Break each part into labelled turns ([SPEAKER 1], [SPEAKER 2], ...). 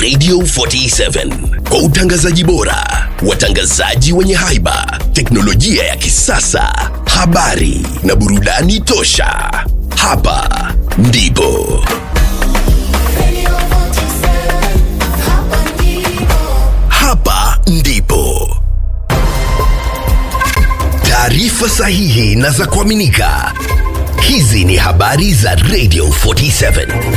[SPEAKER 1] Radio 47 kwa utangazaji bora, watangazaji wenye haiba, teknolojia ya kisasa, habari na burudani tosha. Hapa ndipo hapa ndipo taarifa sahihi na za kuaminika. Hizi ni habari za Radio 47.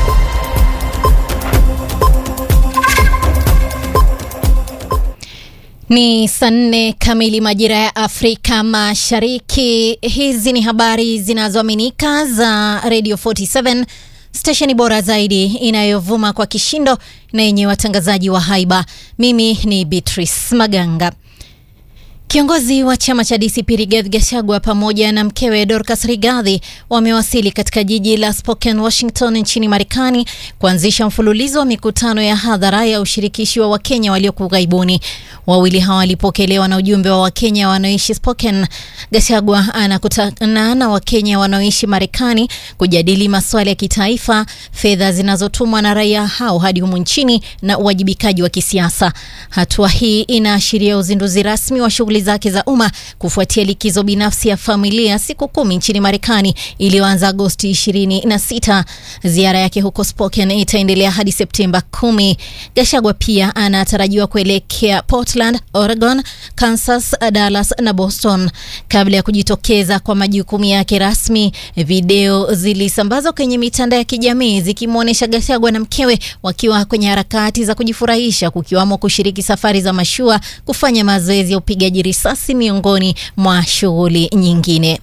[SPEAKER 2] Ni saa nne kamili majira ya Afrika Mashariki. Hizi ni habari zinazoaminika za Radio 47, stesheni bora zaidi inayovuma kwa kishindo na yenye watangazaji wa haiba. Mimi ni Beatrice Maganga. Kiongozi wa chama cha DCP Rigathi Gachagua pamoja na mkewe Dorcas Rigathi wamewasili katika jiji la Spokane, Washington nchini Marekani kuanzisha mfululizo wa mikutano ya hadhara ya ushirikishi wa Wakenya walioko ughaibuni. Wawili hawa walipokelewa na ujumbe wa Wakenya wanaoishi Spokane. Gachagua anakutana na Wakenya wanaoishi Marekani kujadili masuala ya kitaifa, fedha zinazotumwa na raia hao hadi humu nchini na uwajibikaji wa kisiasa. Hatua hii inaashiria uzinduzi rasmi wa shughuli zake za umma kufuatia likizo binafsi ya familia siku kumi nchini Marekani iliyoanza Agosti 26. Ziara yake huko Spokane itaendelea hadi Septemba kumi. Gachagua pia anatarajiwa kuelekea Portland, Oregon, Kansas, Dallas na Boston kabla ya kujitokeza kwa majukumu yake rasmi. Video zilisambazwa kwenye mitandao ya kijamii zikimwonyesha Gachagua na mkewe wakiwa kwenye harakati za kujifurahisha, kukiwamo kushiriki safari za mashua, kufanya mazoezi ya upigaji risasi miongoni mwa shughuli nyingine.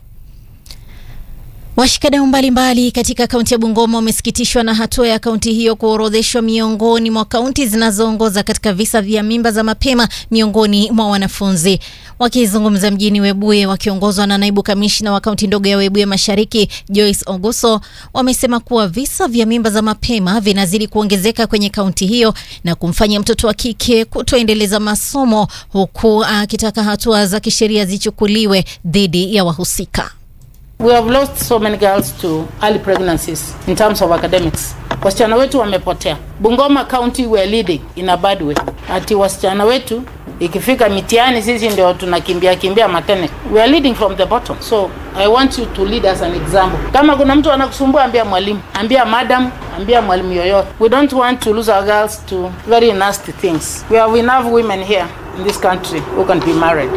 [SPEAKER 2] Washikadau mbalimbali katika kaunti ya Bungoma wamesikitishwa na hatua ya kaunti hiyo kuorodheshwa miongoni mwa kaunti zinazoongoza katika visa vya mimba za mapema miongoni mwa wanafunzi. Wakizungumza mjini Webuye wakiongozwa na naibu kamishna wa kaunti ndogo ya Webuye Mashariki Joyce Oguso, wamesema kuwa visa vya mimba za mapema vinazidi kuongezeka kwenye kaunti hiyo na kumfanya mtoto wa kike kutoendeleza masomo, huku akitaka hatua za kisheria zichukuliwe dhidi ya wahusika.
[SPEAKER 3] We have lost so many girls to early pregnancies in terms of academics. Wasichana wetu wamepotea. Bungoma County we are leading in a bad way. Ati wasichana wetu ikifika mitihani sisi ndio tunakimbia kimbia matene. We are leading from the bottom. So I want you to lead as an example. Kama kuna mtu anakusumbua ambia mwalimu, ambia madam, ambia mwalimu yoyote. We don't want to lose our girls to very nasty things. We have enough women here in this country who can be married.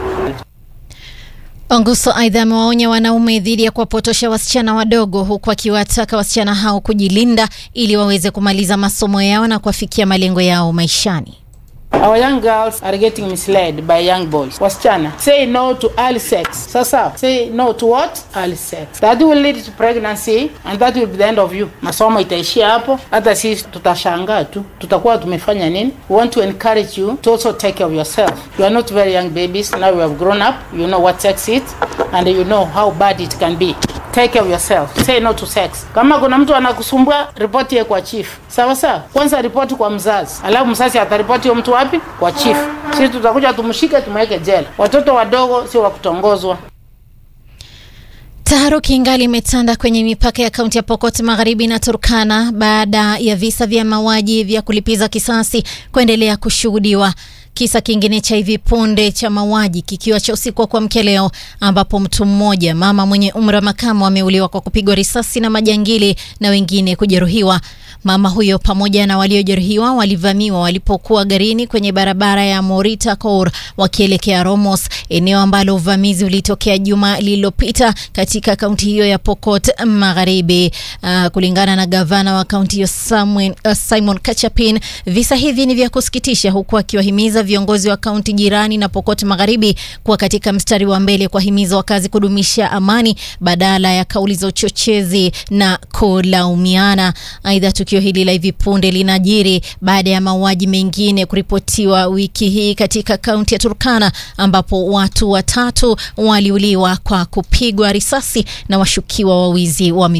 [SPEAKER 2] Onguso aidha amewaonya wanaume dhidi ya kuwapotosha wasichana wadogo huku akiwataka wasichana hao kujilinda ili waweze kumaliza masomo yao na kuwafikia malengo yao maishani.
[SPEAKER 3] Our young girls are getting misled by young boys. Wasichana, say no to early sex. Sasa, say no to what? Early sex. That will lead to pregnancy and that will be the end of you. Masomo itaishia hapo, hata sisi tutashangaa tu, tutakuwa tumefanya nini? We want to encourage you to also take care of yourself. You are not very young babies, now you have grown up, you know what sex is and you know how bad it can be. Take care of yourself. Say no to sex. Kama kuna mtu anakusumbua, ripoti ye kwa chief. Sawa sawa? Kwanza ripoti kwa mzazi. Alafu mzazi ataripoti huyo mtu wapi? Kwa chief. Sisi tutakuja tumshike tumweke jela. Watoto wadogo sio wa kutongozwa.
[SPEAKER 2] Taharuki ingali imetanda kwenye mipaka ya kaunti ya Pokot Magharibi na Turkana baada ya visa vya mauaji vya kulipiza kisasi kuendelea kushuhudiwa. Kisa kingine cha hivi punde cha mauaji kikiwa cha usiku wa kuamkia leo, ambapo mtu mmoja mama mwenye umri wa makamo ameuliwa kwa kupigwa risasi na majangili na wengine kujeruhiwa. Mama huyo pamoja na waliojeruhiwa walivamiwa walipokuwa garini kwenye barabara ya Morita Kour wakielekea Romos, eneo ambalo uvamizi ulitokea juma lililopita katika kaunti hiyo ya Pokot Magharibi. Uh, kulingana na gavana wa kaunti hiyo Simon, uh, Simon Kachapin, visa hivi ni vya kusikitisha, huku akiwahimiza viongozi wa kaunti jirani na Pokot Magharibi kuwa katika mstari wa mbele kuwahimiza wakazi kudumisha amani badala ya kauli za uchochezi na kulaumiana. Aidha, tukio hili la hivi punde linajiri baada ya mauaji mengine kuripotiwa wiki hii katika kaunti ya Turkana ambapo watu watatu waliuliwa kwa kupigwa risasi na washukiwa wa wizi wa